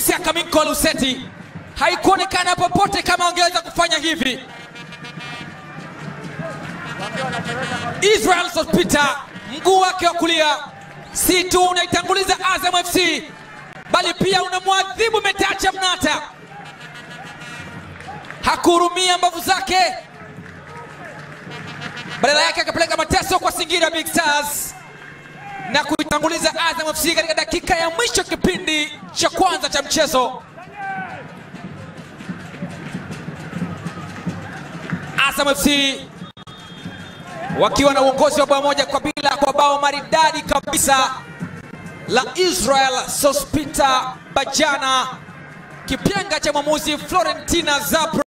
James Akaminko Luseti. Haikuonekana popote kama wangeweza kufanya hivi. Israel Sospita mguu wake wa kulia si tu unaitanguliza Azam FC bali pia unamwadhibu Metacha Mnata. Hakuhurumia mbavu zake, badala yake akapeleka mateso kwa Singida Big Stars na kuitanguliza Azam FC katika dakika ya mwisho kipindi cha kwanza cha mchezo. Azam FC wakiwa na uongozi wa bao moja kwa bila kwa bao maridadi kabisa la Israel Sospita Bajana, kipenga cha mwamuzi Florentina Zabro.